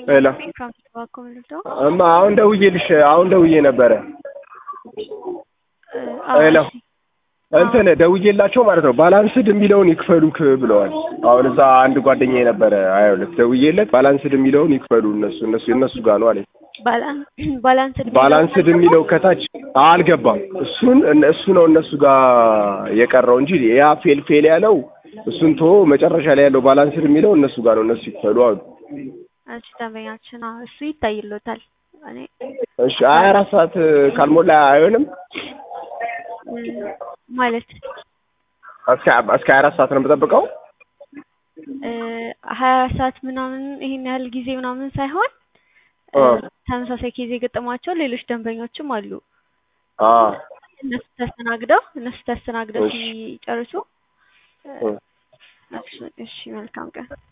ሄሎ እማ አሁን ደውዬልሽ አሁን ደውዬ ነበረ። ሄሎ እንትን ደውዬላቸው ማለት ነው ባላንስድ የሚለውን ይክፈሉክ ብለዋል። አሁን እዛ አንድ ጓደኛዬ ነበረ ሀያ ሁለት ደውዬለት ባላንስድ የሚለውን ይክፈሉ እነሱ እነሱ የእነሱ ጋር ነው አለኝ። ባላንስድ ባላንስድ የሚለው ከታች አልገባም። እሱን እሱ ነው እነሱ ጋር የቀረው እንጂ ያ ፌል ፌል ያለው እሱን ቶ መጨረሻ ላይ ያለው ባላንስድ የሚለው እነሱ ጋር ነው እነሱ ይክፈሉ አሉ። እሺ ደንበኛችን አዎ እሱ ይታይሎታል። እኔ እሺ ሀያ አራት ሰዓት ካልሞላ አይሆንም ማለት እስከ እስከ ሀያ አራት ሰዓት ነው የምጠብቀው። ሀያ ሰዓት ምናምን ይሄን ያህል ጊዜ ምናምን ሳይሆን ተመሳሳይ ኬዝ የገጠሟቸው ሌሎች ደንበኞችም አሉ። እነሱ ተስተናግደው እነሱ ተስተናግደው ሲጨርሱ እሺ መልካም ቀን